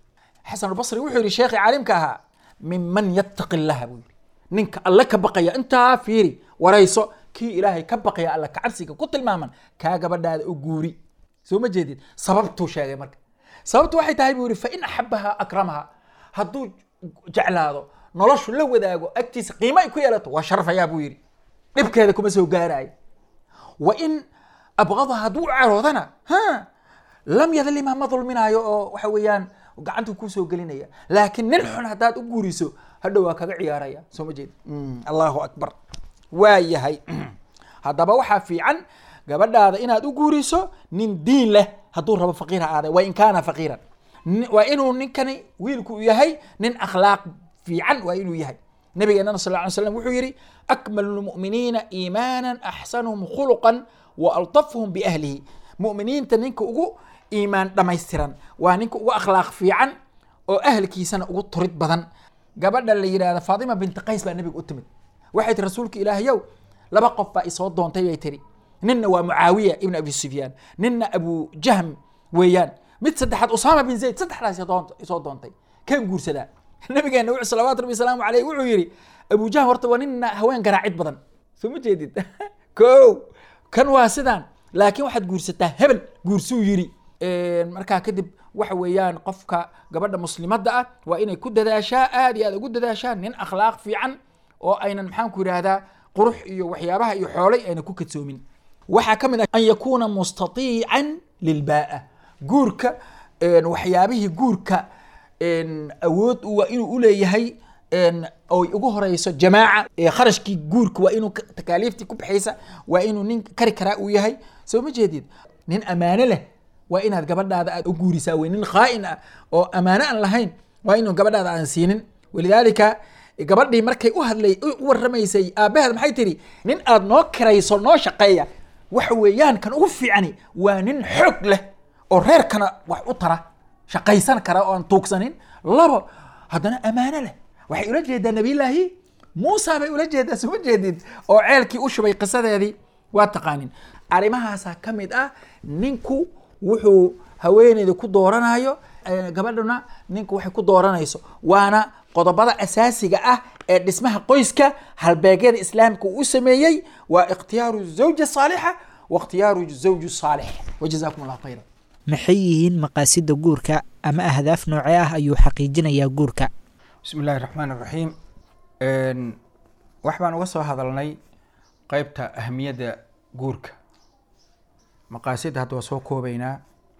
xasan albasri wuxuu yidhi sheekhii caalimka ahaa minman yattaqi illaha buu yidhi ninka alle ka baqaya intaa fiiri warayso kii ilaahay ka baqaya alle kacabsiga ku tilmaaman kaa gabadhaada u guuri soo ma jeedid sababtuu sheegay marka sababtu waxay tahay buu yidhi fa in axabaha akramaha hadduu jeclaado noloshu la wadaago agtiisa qiimo ay ku yeelato waa sharfayaa buu yidhi dhibkeeda kuma soo gaaraayo wa in abqada hadduu caroodana ha lam yadlima ma dulminaayo oo waxa weeyaan gacanta kusoo gelinaya laakiin nin xun haddaad u guuriso hadhow waa kaga ciyaaraya soo ma jeed allahu akbar waa yahay haddaba waxaa fiican gabadhaada inaad u guuriso nin diin leh hadduu rabo faqiir ha aade wa in kaana faqiiran Ni- waa inuu ninkani wiilku u yahay nin akhlaaq fiican waa inuu yahay nabigeenana sal lla ly slam wuxuu yidhi akmalu lmu'miniina iimaanan axsanuhum khuluqan wa altafhum biahlihi mu'miniinta ninka ugu iimaan dhammaystiran waa ninka ugu akhlaaq fiican oo ahlkiisana ugu turid badan gabadha la yidhahda faatima binti qays baa nabiga u timid waxay tihi rasuulka ilaahayow laba qof baa isoo doontay bay tiri ninna waa mucaawiya ibn abi sufyaan ninna abu jahm weeyaan mid saddexaad usaama bin zayd saddexdaas isoo doont- isoo doontay kan guursadaa nabigeena wuxuu salawaatu rabbi wasalaamu caleyh wuxuu yidhi abu jahm horta waa ninna haween garaacid badan soo ma jeedid ko kan waa sidaan laakiin waxaad guursataa hebel guursuu yidhi markaa kadib waxa weeyaan qofka gabadha muslimadda ah waa inay ku dadaashaa aad iyo aad ugu dadaashaa nin akhlaaq fiican oo aynan maxaan ku yidhaahdaa qurux iyo waxyaabaha iyo xoolay ayna ku kadsoomin waxaa ka mid ah an yakuuna mustatiican lilbaa'a guurka een, waxyaabihii guurka een, awood u- waa inuu uleeyahay een, oy ugu horeyso jamaaca ee kharashkii guurka waa inuu ka- takaaliiftii ku baxaysa waa inuu nin kari karaa uu yahay soo ma jeedid nin ammaano leh waa inaad gabadhaada aad u guurisaa wey nin khaa'in ah oo ammaano aan lahayn waa inuu gabadhaada aan siinin walidaalika gabadhii markay u hadlay u warramaysay aabbaheed maxay tidhi nin aad noo kirayso noo shaqeeya waxa weeyaan kan ugu fiicani waa nin xoog leh oo reerkana wax u tara shaqaysan kara oo aan tuugsanin labo haddana ammaano leh waxay ula jeedaa nabiyllaahi muusa bay ula jeedaa suma jeedid oo ceelkii u shubay qisadeedii waa taqaanin arrimahaasaa ka mid ah ninku wuxuu haweeneyda ku dooranayo eh, gabadhuna ninku waxay ku dooranayso waana qodobada asaasiga ah ee dhismaha qoyska halbeegyada islaamka uu u sameeyey waa ikhtiyaaru zawja saalixa wa ikhtiyaaru zawju saalix wajazaakum allahu khayra maxay yihiin maqaasida guurka ama ahdaaf noocee ah ayuu xaqiijinayaa guurka bismi illaahi raxmaan raxiim wax baan uga soo hadalnay qeybta ahamiyadda guurka maqaasidda hadda waa soo koobeynaa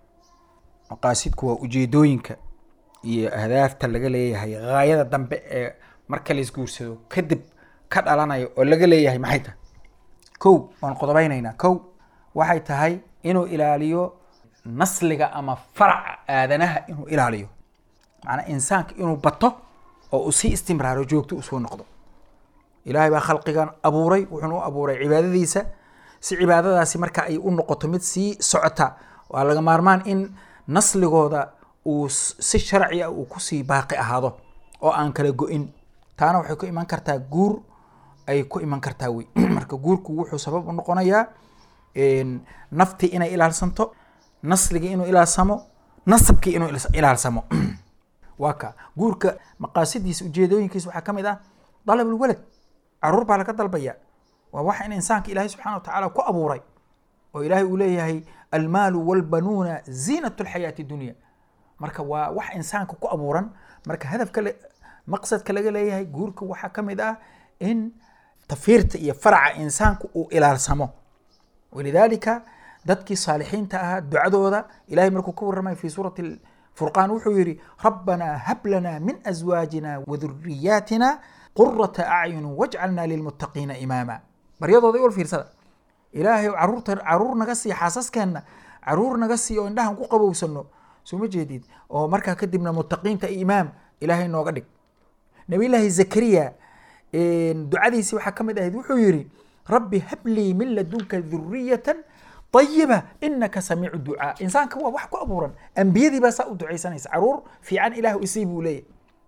maqaasidku waa ujeedooyinka iyo ahdaafta laga leeyahay gaayada dambe ee marka la isguursado kadib ka dhalanaya oo laga leeyahay maxay tahay kow waan qodobeyneynaa kow waxay tahay inuu ilaaliyo nasliga ama faraca aadanaha inuu ilaaliyo macnaa insaanka inuu bato oo uu sii istimraaro joogto usoo noqdo ilaahay baa khalqigan abuuray wuxuuna u abuuray cibaadadiisa si cibaadadaasi marka ay u noqoto mid sii socota waa laga maarmaan in nasligooda uu s- si sharci ah uu kusii baaqi ahaado oo aan kala go-in taana waxay ku iman kartaa guur ay ku iman kartaa wey marka guurku wuxuu sabab u noqonayaa een, naftii inay ilaalsanto nasligii inuu ilaalsamo nasabkii inuu ilas- ilaalsamo waa ka guurka maqaasidiisa ujeedooyinkiisa waxaa ka mid ah dalabulwalad caruur baa laga dalbaya waa waxa in insaanka ilaahay subxaana wa tacaala ku abuuray oo ilaahay uu leeyahay almaalu walbanuuna ziinat lxayaati dunya marka waa wax insaanka ku abuuran marka hadafka le- maqsadka laga leeyahay guurka waxaa ka mid ah in tafiirta iyo faraca insaanku uu ilaalsamo walidaalika dadkii saalixiinta ahaa ducadooda ilahay markuu ka warramay fi suurati furqaan wuxuu yidhi rabbanaa hab lanaa min azwaajina waduriyaatina qurata acyun wajcalnaa lilmuttaqiina imaama baryadooda iwal fiirsada ilaahay caruurta caruur naga sii xaasaskeenna caruur naga sii oo indhahan ku qabowsano soo ma jeedid oo markaa kadibna muttaqiinta imaam ilaahay nooga dhig nabiyllaahi zakariya ducadiisi waxaa ka mid ahayd wuxuu yidhi rabbi hablii min ladunka duriyatan ayiba inaka samiicu ducaa insaanka waa wax ku abuuran ambiyadii baa saa u ducaysanaysa caruur fiican ilah isii buu leeyahy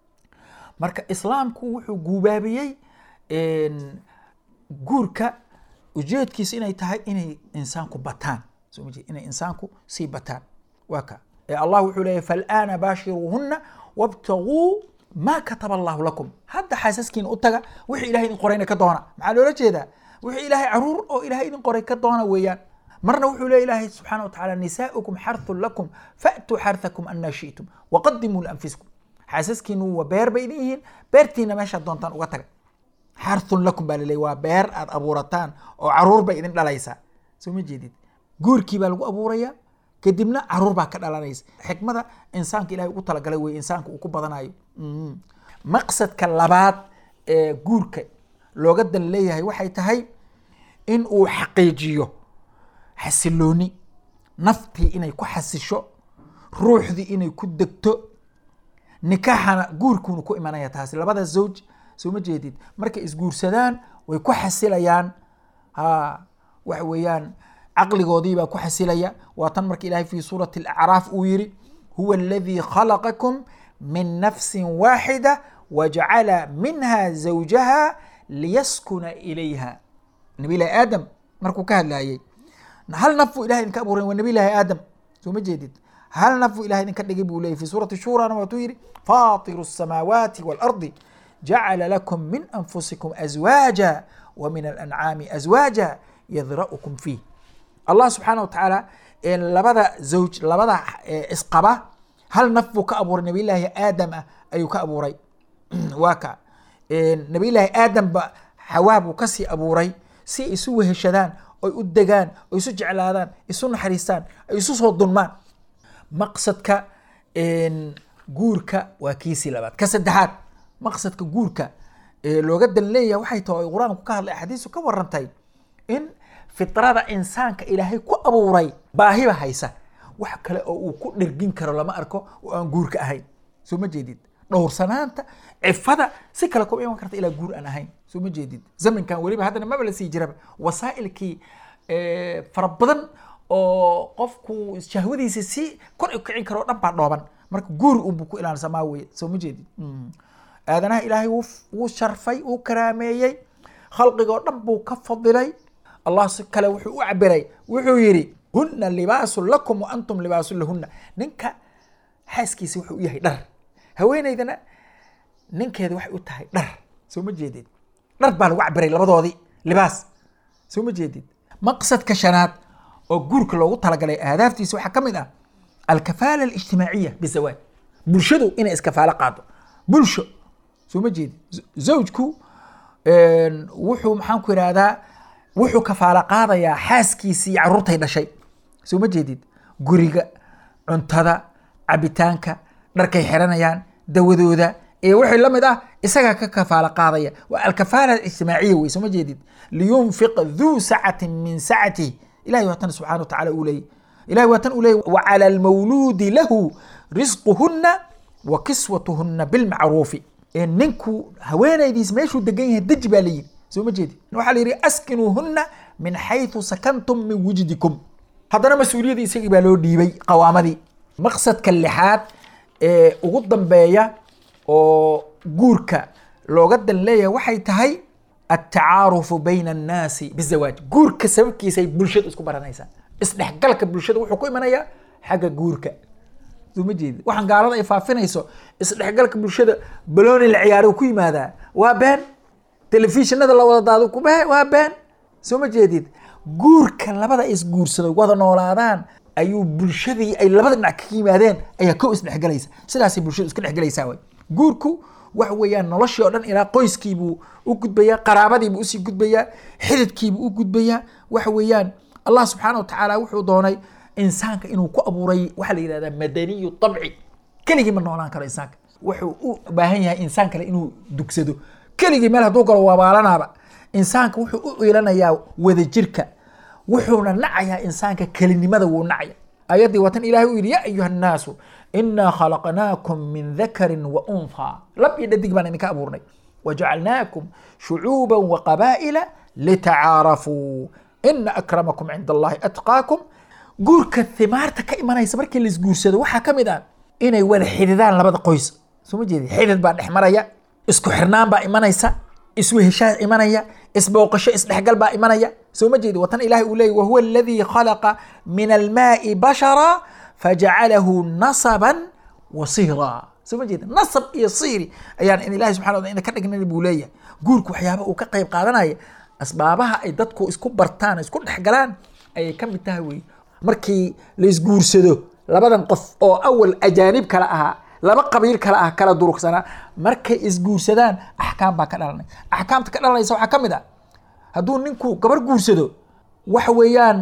marka islaamku wuxuu guubaabiyey guurka ujeedkiisa inay tahay inay insaanku bataan soo ma jeed inay insaanku sii bataan waa ka ee allah wuxuu leeyahy fal'aana baashiruuhunna wabtaguu ma kataba allahu lakum hadda xaasaskiina u taga wixii ilahay idin qorayna ka doona maxaa loola jeedaa wixii ilaahay caruur oo ilahay idin qoray ka doona weeyaan marna wuxuu leeya ilaahay subxaana watacaala nisaa'ukum xarthun lakum fa'tuu xarthakum anna shi'tum waqadimuu lianfusikum xaasaskiinu waa beer bay idin yihiin beertiina meeshaad doontaan uga taga xarthun lakum baa laleeyahy waa beer aad abuurataan oo caruur bay idin dhalaysaa soo ma jeedid guurkii baa lagu abuuraya kadibna caruur baa ka dhalanaysa xikmada insaanka ilahay ugu talagalay wey insaanka uu ku badanayo Mhm. maqsadka labaad ee guurka looga dan leeyahay waxay tahay in uu xaqiijiyo xasilooni naftii inay ku xasisho ruuxdii inay ku degto nikaaxana guurkuuna ku imanaya taasi labada zawj soo ma jeedid markay isguursadaan way ku xasilayaan ha waxa weeyaan caqligoodii baa ku xasilaya waa tan marka ilahay fi suurati alacraaf uu yiri huwa aladii khalaqakum min nafsin waaxida wajacala minha zawjaha liyaskuna ilayha nabi ilahi aadam markuu ka hadlayay hal naf buu ilahay idinka abuuray waa nabi ilahi aadam soo ma jeedid hal naf buu ilahay idinka dhigay buu leeyay fi suurati shurana waatuu yidhi faatiru الsamaawaati waalardi jacala lakum min anfusikum azwaaja wa min alancaami azwaaja yadra'ukum fiih allah subxaana wa tacaala ee labada zawj labada ee isqaba hal naf buu ka abuuray nabiyllaahi aadam ah ayuu ka abuuray waa ka nabiyllaahi aadam ba xawaa buu kasii abuuray si ay isu weheshadaan oy u degaan oy isu jeclaadaan isu naxariistaan ay isu soo dulmaan maqsadka guurka waa kiisii labaad ka saddexaad maqsadka guurka ee looga dan leeyahay waxay tahay oo qur-aanku ka hadlay axaadiisu ka warantay in fitrada insaanka ilaahay ku abuuray baahiba haysa wax kale oo uu ku dhirgin karo lama arko oo aan guurka ahayn soo ma jeedid dhowrsanaanta cifada si kale kuma iman karta ilaa guur aan ahayn soo ma jeedid zamankan weliba haddana maba la sii jiraba wasaa'ilkii fara badan oo qofku shahwadiisa si kor u kicin karo o dhan baa dhooban marka guur unbuu ku ilaalsamaa weye soo ma jeedid aadanaha ilaahay wuu wuu sharfay wuu karaameeyey khalqiga oo dhan buu ka fadilay allah si kale wuxuu u cabiray wuxuu yidhi huna libaasun lakum wa antum libaasun lahuna ninka xaaskiisa wuxuu u yahay dhar haweeneydana ninkeeda waxay u tahay dhar soo ma jeedid dhar baa lagu cabiray labadoodii libaas soo ma jeedid maqsadka shanaad oo guurka loogu talagalay ahdaaftiisa waxaa ka mid ah alkafaala alijtimaaciya bizawaaj bulshadu inay iskafaalo qaado bulsho soo ma jeedid zawjku wuxuu maxaan ku ihahdaa wuxuu kafaalo qaadayaa xaaskiisii caruurtay dhashay soo ma jeedid guriga cuntada cabitaanka dharkay xiranayaan dawadooda iyo wixii la mid ah isagaa ka kafaalo qaadaya waa alkafaala alijtimaaciya wey soo ma jeedid liyunfiq duu sacatin min sacatih ilahay waa tan subxana wa tacala uu leeyay ilahay waa tan uu leeyay wacala almawluudi lahu risquhuna wa kiswatuhuna bilmacruufi ninku haweenaydiis meeshuu degan yahay deji baa layidhi soo ma jeedi waxaa la yidhi askinuuhuna min xayثu sakantum min wujdikum haddana mas-uuliyadii isagii baa loo dhiibay qawaamadii maqsadka lixaad ee ugu dambeeya oo guurka looga dan leeyahay waxay tahay altacaarufu bayna annaasi bizawaaj guurka sababkiisay bulshadu isku baranaysaa isdhexgalka bulshada wuxuu ku imanayaa xagga guurka soo ma jeedi waxaan gaalada ay faafinayso isdhexgalka bulshada balooni la ciyaaro ku yimaadaa waa been telefishinada la wada daado kubahe waa been soo ma jeedid guurka labada isguursado wada noolaadaan ayuu bulshadii ay labada dhinac ka yimaadeen ayaa ko isdhexgalaysa sidaasay bulshadu iska dhexgalaysaa way guurku waxa weeyaan noloshii oo dhan ilaa qoyskiibuu u gudbayaa qaraabadiibuu usii gudbayaa xididkiibuu u gudbayaa waxa weeyaan allah subxaana wa tacaala wuxuu doonay insaanka inuu ku abuuray waxaa la yidhahdaa madaniyu طabci keligii ma noolaan karo insaanka wuxuu u baahan yahay insaan kale inuu dugsado keligii meel hadduu galo waabaalanaaba insaanka wuxuu u iilanayaa wadajirka wuxuuna nacayaa insaanka kelinimada wuu nacaya ayaddii watan ilahay u yidhi ya ayuha الnaasu inaa khalaqnaakum min dakarin wa unthaa lab iyo dhadig baan idinka abuurnay wajacalnaakum shucuuba waqabaa'ila litacaarafuu ina akramakum cinda allahi atqaakum guurka thimaarta ka imanaysa markii la isguursado waxaa ka mid ah inay wada xididaan labada qoys soo ma jeedi xidid baa dhex maraya isku xirnaan baa imanaysa isweheshaa imanaya isbooqasho isdhexgal baa imanaya soo ma jeedi watan ilahi uu leeyay wahuwa aladii khalaqa min almaai bashara fajacalahu nasaban wa sihra soo ma jeedi nasab iyo sihri ayaan in ilahi subxana wa ina ka dhignan buu leeyahay guurku waxyaaba uu ka qayb qaadanaya asbaabaha ay dadku isku bartaan isku dhexgalaan ayay ka mid tahay wey markii la isguursado labadan qof oo awal ajaanib kala ahaa laba qabiil kale ah kala durugsanaa markay isguursadaan axkaam baa ka dhalanay axkaamta ka dhalanaysa waxaa ka mid ah hadduu ninku gabar guursado waxa weeyaan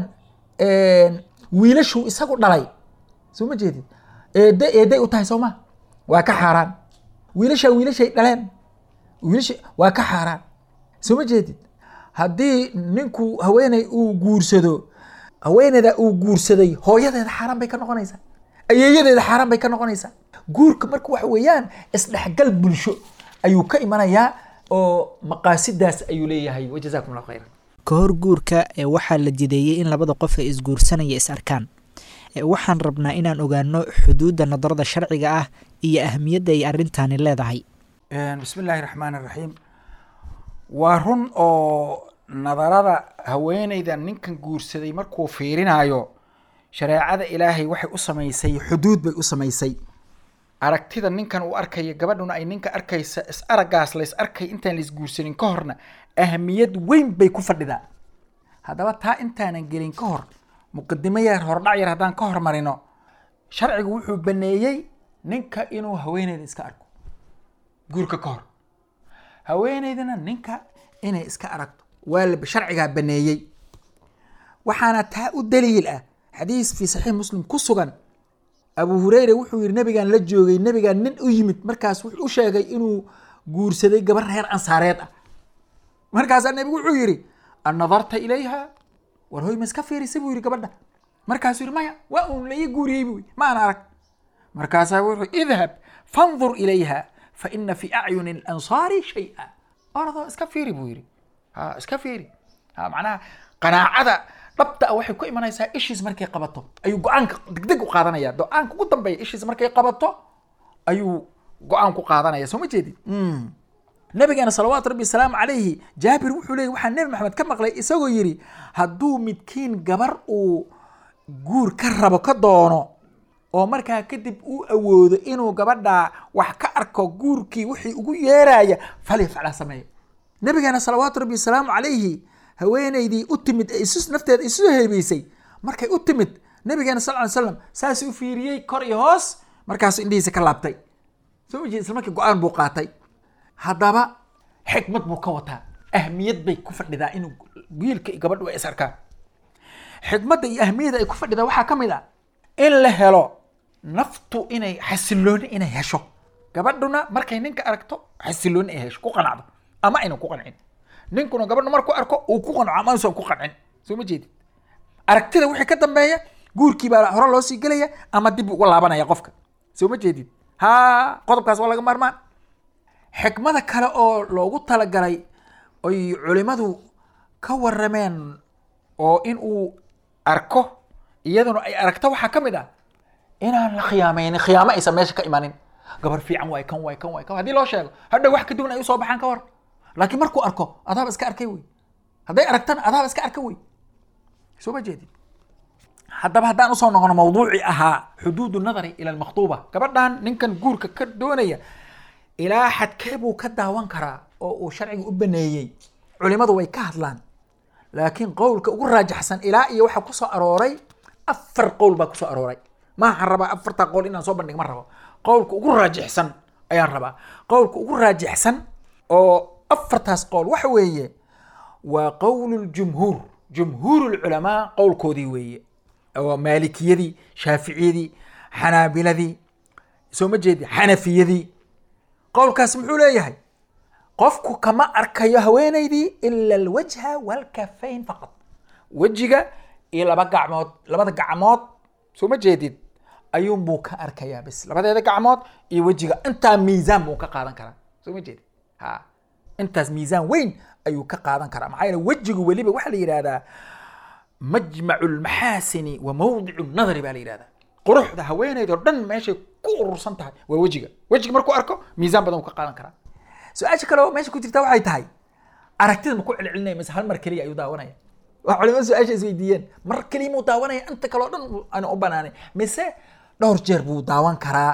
wiilashuu isagu dhalay soo ma jeedid eedde eedday u tahay soo ma waa ka xaaraan wiilashaa wiilashay dhaleen wiilasha waa ka xaaraan soo ma jeedid haddii ninku haweeney uu guursado haweeneyda uu guursaday hooyadeeda xaaraan bay ka noqonaysaa ayeeyadeeda xaaraan bay ka noqonaysaa guurka marka waxa weeyaan isdhexgal bulsho ayuu ka imanayaa oo maqaasidaas ayuu leeyahay wajazaakum allah khayran ka hor guurka ee waxaa la jideeyey in labada qof ee isguursanaya is arkaan waxaan rabnaa inaan ogaano xuduudda nadarada sharciga ah iyo ahamiyadda ay arrintani leedahay bismi illaahi raxmaan iraxiim waa run oo nadarada haweeneyda ninkan guursaday markuu fiirinaayo shareecada ilaahay waxay u samaysay xuduud bay u samaysay aragtida ninkan uu arkaya gabadhuna ay ninka arkaysa is araggaas la is arkay intaan la isguursanin ka horna ahamiyad weyn bay ku fadhidaa haddaba taa intaanan gelin ka hor muqadimo yar hordhac yar haddaan ka hormarino sharcigu wuxuu baneeyey ninka inuu haweeneyda iska arko guurka ka hor haweeneydana ninka inay iska aragto waa la sharcigaa baneeyey waxaana taa u daliil ah xadiis fi saxiix muslim ku sugan abu hureyre wuxuu yihi nabigaan la joogay nabigaan nin u yimid markaas wuxuu u sheegay inuu guursaday gabar reer ansaareed ah markaasaa nabigu wuxuu yihi an nadarta ilayha war hoy ma iska fiirisay buu yihi gabadha markaasuu yihi maya waa uun la ii guuriyey buu ma aan arag markaasaa wuxuu idhab fandur ilayha fa ina fi acyuni alansaari shay-a oradoo iska fiiri buu yihi ha iska fiiri ha macnaha qanaacada dhabta a waxay ku imanaysaa ishiis markay qabato ayuu go-aanka degdeg u qaadanaya go-aanka ugu dambeeya ishiis markay qabato ayuu go-aan ku qaadanaya soo ma jeedid nabigeena salawaatu rabbi wasalaamu calayhi jaabir wuxuu leeyay waxaa nebi maxamed ka maqlay isagoo yidhi hadduu midkiin gabar uu guur ka rabo ka doono oo markaa kadib uu awoodo inuu gabadhaa wax ka arko guurkii wixii ugu yeeraya falyafcala sameeyo nabigeena salawaatu rabbi wasalaamu calayhi haweeneydii u timid ee isu nafteeda isu heebeysay markay u timid nabigeena sal ly slam saas u fiiriyey kor iyo hoos markaasuu indhihiisa ka laabtay soo ma jeed isla markii go-aan buu qaatay haddaba xikmad buu ka wataa ahmiyad bay ku fadhidaa inuu wiilka iyo gabadhu ay is arkaan xikmadda iyo ahmiyadda ay ku fadhidaa waxaa ka mid ah in la helo naftu inay xasilooni inay hesho gabadhuna markay ninka aragto xasilooni ay hesho ku qanacdo ama aynan ku qancin ninkuna gabadha markuu arko uu ku qanco ama uusan ku qancin soo ma jeedid aragtida wixii ka dambeeya guurkii baa hore loo sii gelaya ama dib uga laabanaya qofka soo ma jeedid ha qodobkaas waa laga maarmaan xikmada kale oo loogu talagalay oy culimadu ka warameen oo in uu arko iyaduna ay aragto waxaa ka mid ah inaan la khiyaamaynin khiyaamo aysan meesha ka imanin gabar fiican waay kan waay kan waay kan haddii loo sheego hadha wax ka duwan ay usoo baxaan ka war laakiin markuu arko adaaba iska arkay wey hadday aragtana adaaba iska arka wey soo ma jeedid haddaba haddaan usoo noqono mawduucii ahaa xuduudu nadari ila almakhtuuba gabadhan ninkan guurka ka doonaya ilaa xadkee buu ka daawan karaa oo uu sharciga u baneeyey culimadu way ka hadlaan laakiin qowlka ugu raajaxsan ilaa iyo waxaa kusoo arooray afar qowl baa kusoo arooray maahan rabaa afartaa qowl inaan soo bandhig ma rabo qowlka ugu raajixsan ayaan rabaa qowlka ugu raajixsan oo afartaas qowl waxa weeye waa qowl ljumhuur jumhuur lculamaa qowlkoodii weeye oo maalikiyadii shaaficiyadii xanaabiladii soo ma jeedi xanafiyadii qowlkaas muxuu leeyahay qofku kama arkayo haweeneydii ila alwajha walkafayn faqad wejiga iyo laba gacmood labada gacmood soo ma jeedid ayuunbuu ka arkayaa bis labadeeda gacmood iyo wejiga intaa miisaan buu ka qaadan karaa soo ma jeedid ha intaas miisaan weyn ayuu ka qaadan karaa maxaa yeele wejigu weliba waxaa la yidhahdaa majmacu lmaxaasini wa mawdicu nadari baa la yidhahdaa quruxda haweeneyd oo dhan meeshay ku urursan tahay waa wejiga wejiga markuu arko miisaan badan uu ka qaadan karaa su-aasha kale oo meesha ku jirta waxay tahay aragtida ma ku celcelinaya mise hal mar keliya ayuu daawanaya waa culimada su-aasha isweydiiyeen mar keliya muu daawanaya inta kale oo dhan aanu u banaanay mise dhowr jeer buu daawan karaa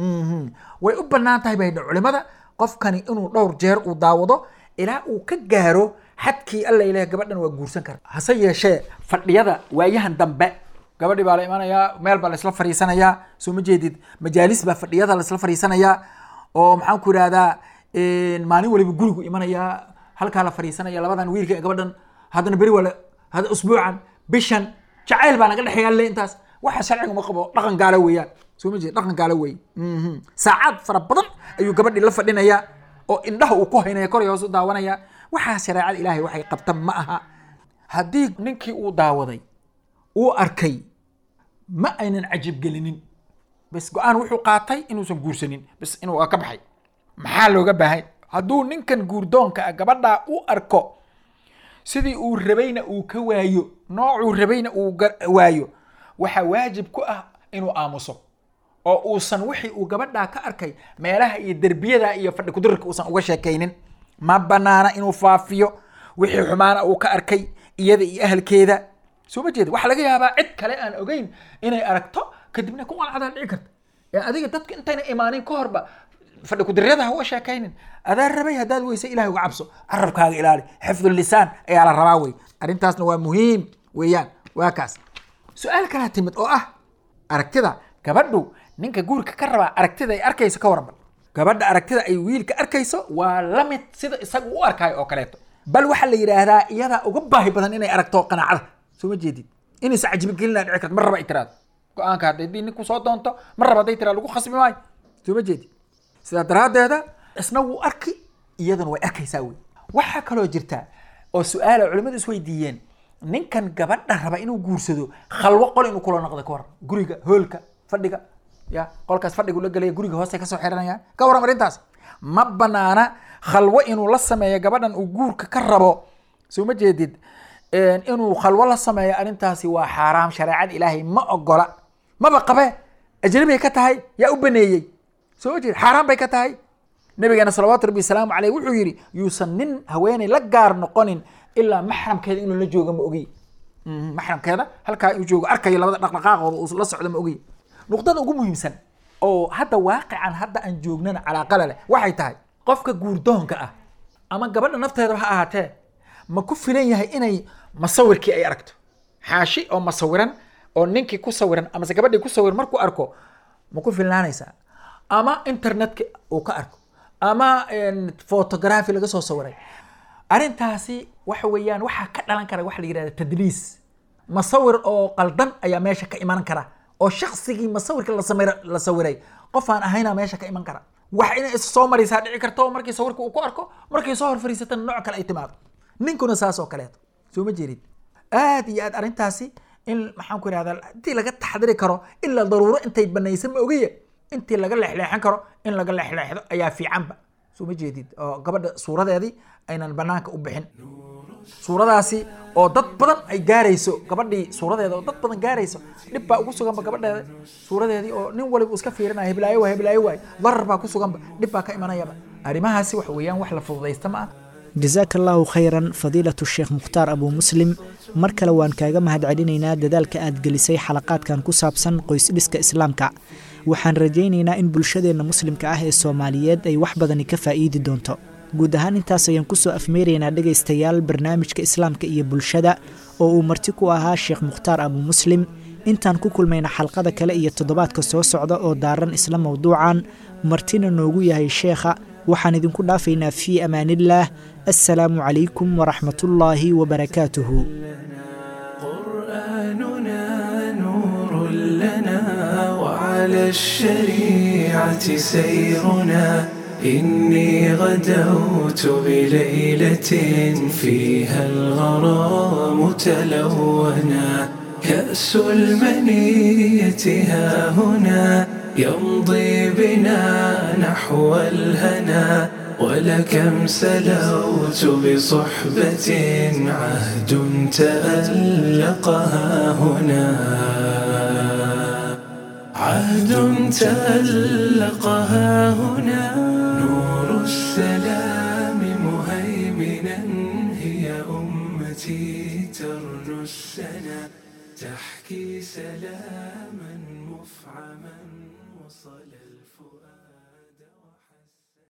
way u banaan tahay bay culimada qofkani inuu dhowr jeer uu daawado ilaa uu ka gaaro xadkii alla ilaah gabadhan waa guursan kara hase yeeshee fadhiyada waayahan dambe gabadhii baa la imanayaa meel baa laisla fariisanayaa soo ma jeedid majaalis baa fadhiyada laisla fariisanayaa oo maxaan ku idhahdaa maalin waliba gurigu imanayaa halkaa la fariisanaya labadan wiilka ee gabadhan haddana beri waa hada usbuucan bishan jacayl baa naga dhexeeya le intaas waxa sharciga ma qabo dhaqan gaalo weeyaan soo ma jeed dhaqan gaalo weeye Mhm. saacad fara badan ayuu gabadhii la fadhinayaa oo indhaha uu ku haynaya kor iyo hoos u daawanaya waxaa shareecada ilaahay waxay qabta ma aha haddii ninkii uu daawaday uu arkay ma aynan cajib gelinin bas go-aan wuxuu qaatay inuusan guursanin bas inuu ka baxay maxaa looga baahay hadduu ninkan guurdoonka ah gabadhaa u arko sidii uu rabayna uu ka waayo noocuu rabayna uu ga- waayo waxaa waajib ku ah inuu aamuso oo uusan wixii uu gabadhaa ka arkay meelaha iyo derbiyada iyo fadhi kudirka uusan uga sheekaynin ma banaana inuu faafiyo wixii xumaana uu ka arkay iyada iyo ahalkeeda soo ma jeeda waxaa laga yaabaa cid kale aan ogeyn inay aragto kadibna ku qalcadaa dhici karta ee adiga dadka intayna imaanin ka horba fadhi kudiryada ha uga sheekaynin adaa rabay haddaad weyse ilahay uga cabso carabkaaga ilaali xifdu lisaan ayaa la rabaa wey arrintaasna waa muhiim weeyaan waa kaas su-aal kalaa timid oo ah aragtida gabadhu ninka guurka ka rabaa aragtida ay arkayso ka waran bal gabadha aragtida ay wiilka arkayso waa la mid sida isagu u arkaayo oo kaleeto bal waxaa la yidhaahdaa iyadaa uga baahi badan inay aragto qanaacada soo ma jeedid inaysa cajibigelina dhici karto mar raba ay tiraado go-aanka haddii ninku soo doonto mar raba hadday tiraado lagu khasbi maayo soo ma jeedid sidaa daraaddeeda isna wuu arki iyaduna way arkaysaa wey waxaa kaloo jirta oo su-aala culimmadu isweydiiyeen ninkan gabadha raba inuu guursado khalwo qol inuu kula noqdo ka waran guriga hoolka fadhiga ya qolkaas fadhigu la gelaya guriga hoose kasoo xiranayaan ka waran arrintaas ma banaana khalwo inuu la sameeyo gabadhan uu guurka ka rabo soo ma jeedid inuu khalwo la sameeyo arrintaasi waa xaaraam shareecada ilaahay ma ogola maba qabe ajnabigay ka tahay yaa u baneeyey soo ma jeed xaaraan bay ka tahay nabigeena salawaatu rabbi wasalaamu caleyh wuxuu yidhi yuusan nin haweeney la gaar noqonin ilaa maxramkeeda inuu la joogo ma ogiy maxramkeeda halkaa inuu joogo arkayo labada dhaqdhaqaaqooda uu la socdo ma ogiy nuqdada ugu muhiimsan oo hadda waaqican hadda aan joognana calaaqala leh waxay tahay qofka guurdoonka ah ama gabadha nafteeda ha ahaatee ma ku filan yahay inay masawirkii ay aragto xaashi oo masawiran oo ninkii ku sawiran amase gabadhii ku sawiran markuu arko ma ku filnaanaysaa ama internetka uu ka arko ama photography laga soo sawiray arrintaasi waxa weeyaan waxaa ka dhalan kara waxa la yidhahda tadliis masawir oo qaldan ayaa meesha ka iman kara oo shaksigii masawirka la samir la sawiray qof aan ahayna meesha ka iman kara wax inay is soo maraysaa dhici karto markii sawirka uu ku arko markay soo hor fariisatana nooc kale ay timaado ninkuna saas oo kaleeto soo ma jeedid aad iyo aad arrintaasi in maxaan ku ihahdaa intii laga taxdiri karo ilaa daruuro intay banaysa ma ogiya intii laga leexleexan karo in laga leexleexdo ayaa fiicanba soo ma jeedid oo gabadha suuradeedii aynan banaanka u bixin suuradaasi oo dad badan ay gaarayso gabadhii suuradeeda oo dad badan gaarayso dhib baa ugu suganba gabadheeda suuradeedii oo nin waliba iska fiirinaya heblaayo waay heblaayo waay darar baa ku suganba dhib baa ka imanayaba arrimahaasi waxa weeyaan wax la fududaysta ma ah jasaaka allaahu khayran fadiilatu sheekh mukhtaar abuu muslim mar kale waan kaaga mahadcelinaynaa dadaalka aad gelisay xalaqaadkan ku saabsan qoysdhiska islaamka waxaan rajaynaynaa in bulshadeenna muslimka ah ee soomaaliyeed ay wax badani ka faa'iidi doonto guud ahaan intaas ayaan kusoo afmeeraynaa dhegaystayaal barnaamijka islaamka iyo bulshada oo uu marti ku ahaa sheekh mukhtaar abuu muslim intaan ku kulmayna xalqada kale iyo toddobaadka soo socda oo daaran isla mowduucan martina noogu yahay sheekha waxaan idinku dhaafaynaa fii amaaniillaah assalaamu calaykum waraxmatullaahi wabarakaatuhu قرآننا نور لنا وعلى الشريعة سيرنا إني غدوت بليلة فيها الغرام تلونا كأس المنية ها هنا يمضي بنا نحو الهنا ولكم سلوت بصحبة عهد تألقها هنا عهد تألقها هنا نور السلام مهيمنا هي أمتي ترنو السنا تحكي سلاما مفعما وصل الفؤاد